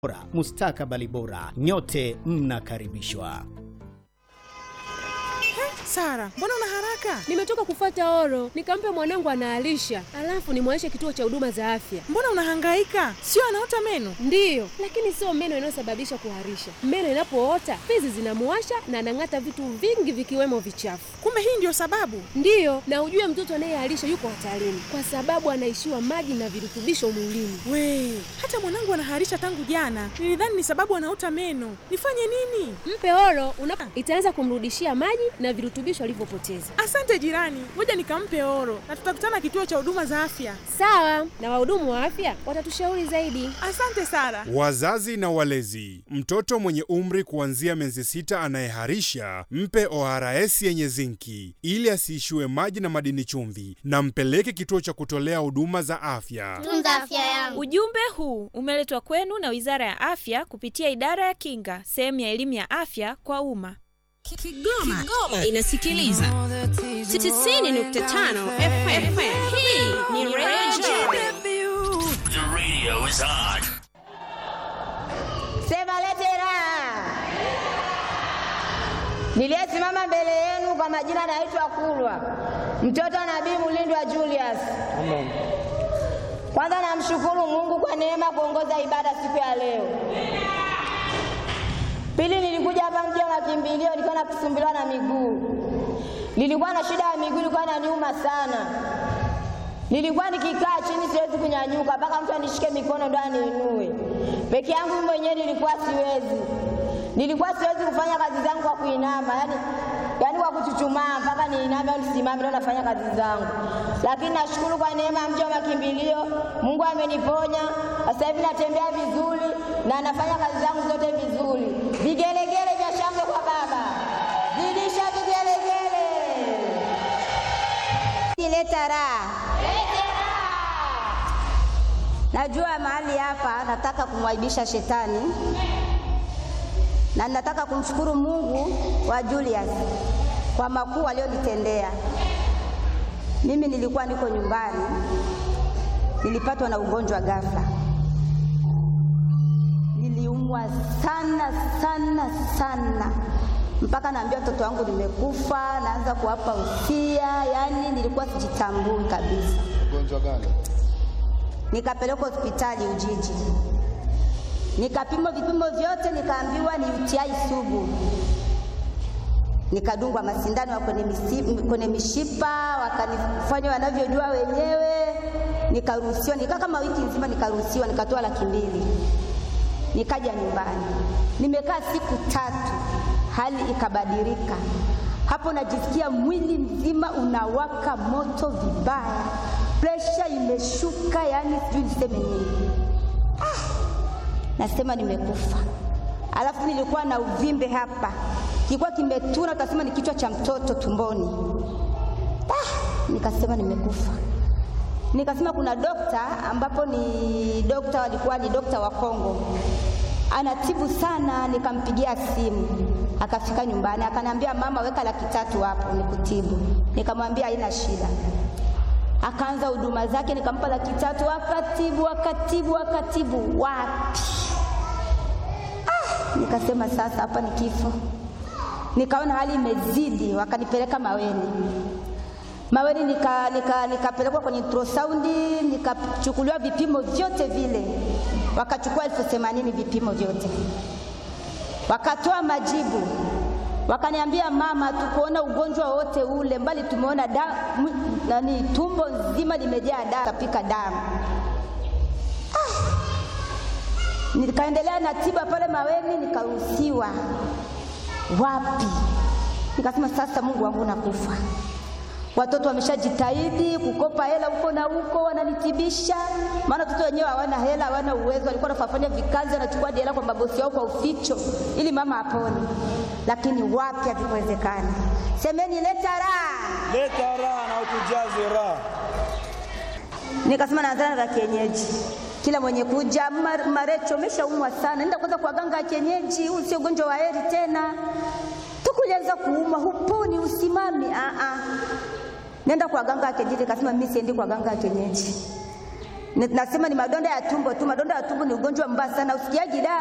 bora, mustakabali bora. Nyote mnakaribishwa. Sara, mbona una haraka? Nimetoka kufuata oro, nikampe mwanangu anaalisha, alafu nimwaishe kituo cha huduma za afya. Mbona unahangaika? Sio anaota meno? Ndiyo, lakini sio meno inayosababisha kuharisha. Meno inapoota fizi zinamuwasha na anang'ata vitu vingi vikiwemo vichafu. Kumbe hii ndio sababu. Ndiyo, na ujue mtoto anayeharisha yuko hatarini kwa sababu anaishiwa maji na virutubisho mwilini. We, hata mwanangu anaharisha tangu jana. Nilidhani ni sababu anaota meno. Nifanye nini? Mpe oro una itaanza kumrudishia maji na virutubisho alivyopoteza. Asante jirani, ngoja nikampe oro na tutakutana kituo cha huduma za afya. Sawa, na wahudumu wa afya watatushauri zaidi. Asante Sara. Wazazi na walezi, mtoto mwenye umri kuanzia miezi sita anayeharisha mpe ORS yenye zinki ili asiishiwe maji na madini chumvi, na mpeleke kituo cha kutolea huduma za afya. Tunza afya yangu. Ujumbe huu umeletwa kwenu na Wizara ya Afya kupitia Idara ya Kinga, sehemu ya elimu ya afya kwa umma. Kigoma, Kigoma inasikiliza 90.5 FM. Hii ni Radio The radio is on. Sema letera. Niliyesimama mbele yenu kwa majina naitwa Kulwa, mtoto wa Nabii Mulindwa Julius. Amen. Kwanza namshukuru Mungu kwa neema kuongoza ibada siku ya leo. Pili, nilikuja hapa mji wa makimbilio, nilikuwa nakusumbuliwa na miguu, nilikuwa na shida ya miguu, ilikuwa inaniuma sana. Nilikuwa nikikaa chini siwezi kunyanyuka, mpaka mtu anishike mikono ndo aniinue. Peke yangu mimi mwenyewe nilikuwa siwezi, nilikuwa siwezi kufanya kazi zangu kwa kuinama, yani yani kwa kuchuchumaa mpaka niiname au nisimame ndo nafanya kazi zangu. Lakini nashukuru kwa neema ya mji wa makimbilio, Mungu ameniponya. Sasa hivi natembea vizuri na nafanya kazi zangu zote vizuri. Vigelegele vya shangwe kwa Baba, zidisha vigelegele, leta raha. Najua mahali hapa nataka kumwaibisha shetani na nataka kumshukuru Mungu wa Julius kwa makuu aliyonitendea. Mimi nilikuwa niko nyumbani, nilipatwa na ugonjwa ghafla, niliumwa sana sana sana mpaka naambia watoto wangu nimekufa, naanza kuwapa usia, yani nilikuwa sijitambui kabisa. Ugonjwa gani? Nikapelekwa hospitali Ujiji, nikapimwa vipimo vyote, nikaambiwa ni UTI sugu. Nikadungwa masindano ya kwenye, misi- kwenye mishipa, wakanifanya wanavyojua wenyewe, nikaruhusiwa. Nikaa kama wiki nzima, nikaruhusiwa, nikatoa laki mbili, nikaja nyumbani. Nimekaa siku tatu, hali ikabadilika. Hapo najisikia mwili mzima unawaka moto vibaya, presha imeshuka, yani sijui niseme nini. Nasema nimekufa. Alafu nilikuwa na uvimbe hapa, kilikuwa kimetuna, utasema ni kichwa cha mtoto tumboni. Ah, nikasema nimekufa. Nikasema kuna dokta ambapo ni dokta, walikuwa ni dokta wa Kongo, anatibu sana. Nikampigia simu akafika nyumbani, akaniambia mama, weka laki tatu hapo nikutibu. Nikamwambia haina shida akaanza huduma zake, nikampa laki tatu, akatibu akatibu akatibu, wapi ah, nikasema sasa hapa ni kifo. Nikaona hali imezidi, wakanipeleka Maweni. Maweni nika, nika, nikapelekwa kwenye ultrasound, nikachukuliwa vipimo vyote vile, wakachukua elfu themanini vipimo vyote, wakatoa majibu wakaniambia mama, tukuona ugonjwa wote ule, mbali tumeona da, mwi- nani tumbo nzima limejaa damu, kapika damu. Ah! Nikaendelea na tiba pale Maweni, nikaruhusiwa. Wapi? Nikasema sasa, Mungu wangu, nakufa. Watoto wameshajitahidi kukopa hela huko na huko, wananitibisha, maana watoto wenyewe hawana hela, hawana uwezo. Walikuwa wanafanya vikazi, wanachukua hadi hela kwa mabosi wao kwa uficho, ili mama apone, lakini wapi, havikuwezekana. Semeni leta raha. Leta raha na utujaze raha. Nikasema naanzana za kienyeji, kila mwenye kuja "Mar- Marecho, umeshaumwa sana, nenda kwanza kwa ganga ya kienyeji, huu sio ugonjwa wa heri tena. Tukulianza kuumwa, huponi, usimami. Ah, ah. Nenda kwa ganga ya kienyeji. Nikasema mimi siendi kwa ganga ya kienyeji, Nasema ni madonda ya tumbo tu. Madonda ya tumbo ni ugonjwa mbaya sana, usikiaji dawa.